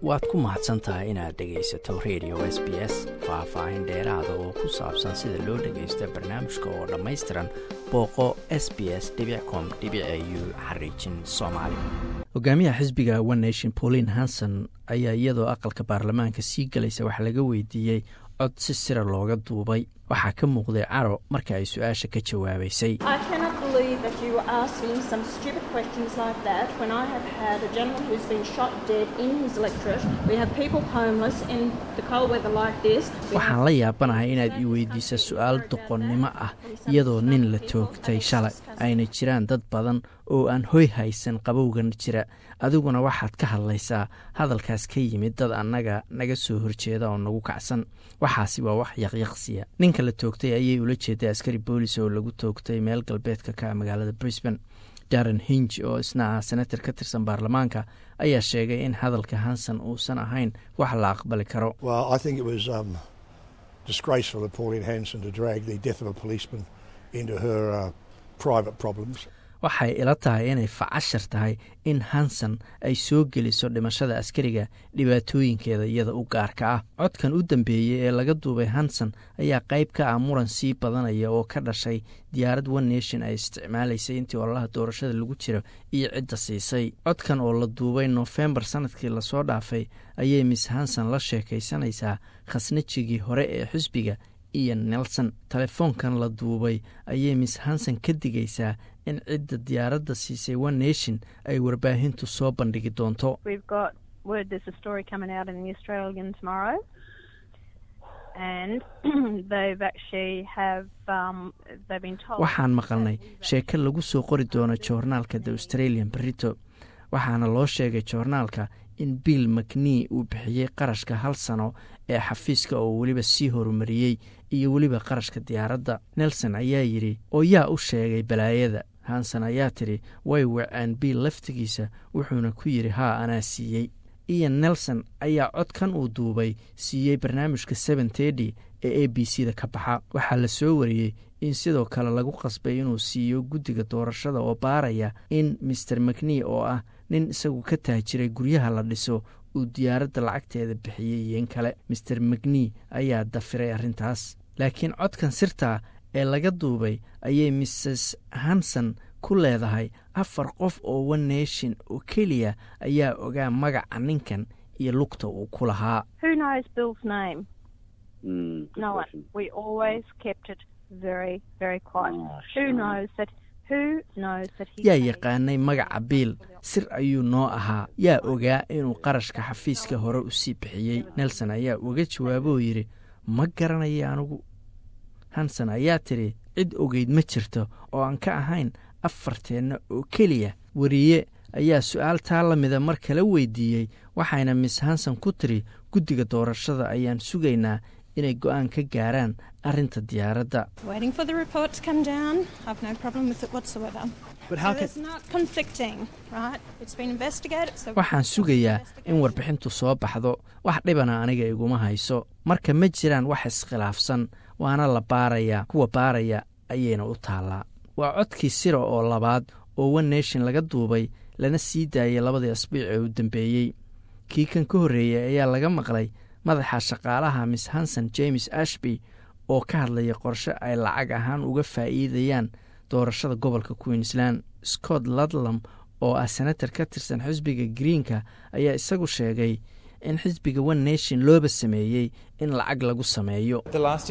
waad ku mahadsan tahay inaad dhegaysato radio s b s faah-faahin dheeraada oo ku saabsan sida loo dhagaysto barnaamijka oo dhammaystiran booqo s b s com u xariijin soomaali hogaamiyaha xisbiga one nation pauline hanson ayaa iyadoo aqalka baarlamaanka sii galaysa wax laga weydiiyey cod si sira looga duubay waxaa ka muuqday caro marka ay su-aasha ka jawaabaysay waxaan la yaabanahay inaad i weydiisa su-aal doqonnimo ah iyadoo nin la toogtay shalay ayna jiraan dad badan oo aan hoy haysan qabowgan jira adiguna waxaad ka hadlaysaa hadalkaas ka yimid dad annaga naga soo horjeeda oo nagu kacsan waxaasi waa wax yaqyaqsiya ninka la toogtay ayay ula jeeday askari boolis oo lagu toogtay meel galbeedka ka magaalada brisban darren hinj oo isna ah senator ka tirsan baarlamaanka ayaa sheegay in hadalka hanson uusan ahayn wax la aqbali karo waxay ila tahay inay facashar tahay in hanson ay soo geliso dhimashada askariga dhibaatooyinkeeda iyada u gaarka ah codkan u dambeeyey ee laga duubay hanson ayaa qayb ka ah muran sii badanaya oo ka dhashay diyaarad one nation ay isticmaalaysay intii ololaha doorashada lagu jiro iyo cidda siisay codkan oo la duubay nofembar sanadkii lasoo dhaafay ayay miss hanson la sheekaysanaysaa khasnajigii hore ee xisbiga iyo nelson telefoonkan la duubay ayay miss hanson ka digaysaa in cidda diyaaradda siisay one nation ay warbaahintu soo bandhigi doonto waxaan maqalnay sheeko lagu soo qori doono joornaalka the australian berito waxaana loo sheegay joornaalka in bill macnee uu bixiyey qarashka hal sano ee xafiiska oo weliba sii horumariyey iyo weliba qarashka diyaaradda nelson ayaa yidhi oo yaa u sheegay balaayada hanson ayaa tidhi way waceen bill laftigiisa wuxuuna ku yidhi haa anaa siiyey ian nelson ayaa codkan uu duubay siiyey barnaamijka seven tedi ee a b c da ka baxa waxaa la soo wariyey in sidoo kale lagu qasbay inuu siiyo guddiga doorashada oo baaraya in master macnee oo ah nin isagu ka taajiray guryaha la dhiso uu diyaaradda lacagteeda bixiyey iyo in kale master macnee ayaa dafiray arrintaas laakiin codkan sirtaa ee laga duubay ayay mrs hanson ku leedahay afar qof oo one nation oo keliya ayaa ogaa magaca ninkan iyo lugta uu ku lahaa yaa yaqaanay magaca biil sir ayuu noo ahaa yaa ogaa inuu qarashka xafiiska hore u sii bixiyey nelson ayaa uga jawaaboo yidhi ma garanaya anigu hanson ayaa tidhi cid ogeyd ma jirto oo aan ka ahayn afarteenna oo keliya wariye ayaa su-aal taa la mida mar kala weydiiyey waxayna miss hanson ku tiri guddiga doorashada ayaan sugaynaa inay go-aan ka gaaraan arrinta diyaaradda waxaan sugayaa in warbixintu soo baxdo wax dhibana aniga iguma hayso marka ma jiraan wax iskhilaafsan waana la baarayaa kuwa baaraya ayayna u taallaa waa codkii sira oo labaad oo one nation laga duubay lana sii daayay labadii asbiic ee u dambeeyey kii kan ka horreeyey ayaa laga maqlay madaxa shaqaalaha miss hanson james ashby oo ka hadlaya qorshe ay lacag ahaan uga faa'iidayaan doorashada gobolka queensland scott ludlam oo ah senator ka tirsan xisbiga greenka ayaa isagu sheegay in xisbiga one nation looba sameeyey in lacag lagu sameeyo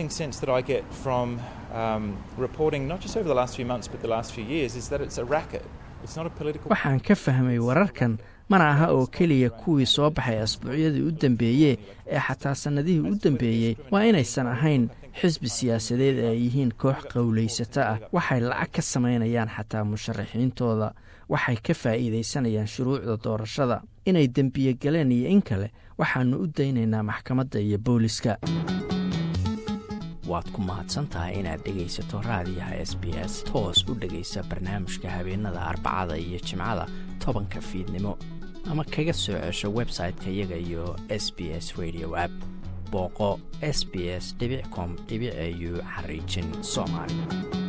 waxaan ka fahmay wararkan mana aha oo keliya kuwii soo baxay asbuucyadii u dambeeye ee xataa sannadihii u dambeeyey waa inaysan ahayn xisbi siyaasadeed ee ay yihiin koox qowlaysata ah waxay lacag ka samaynayaan xataa musharaxiintooda waxay ka faa'iidaysanayaan shuruucda doorashada inay dembiye galeen iyo in kale waxaannu u daynaynaa maxkamadda iyo booliska waad ku mahadsantahay inaad dhegaysato raadiyaha s b s toos u dhegaysa barnaamijka habeenada arbacada iyo jimcada tobanka fiidnimo ama kaga soo cesho website-ka iyaga iyo s b s radio app booqo s b s com au xariijin soomaali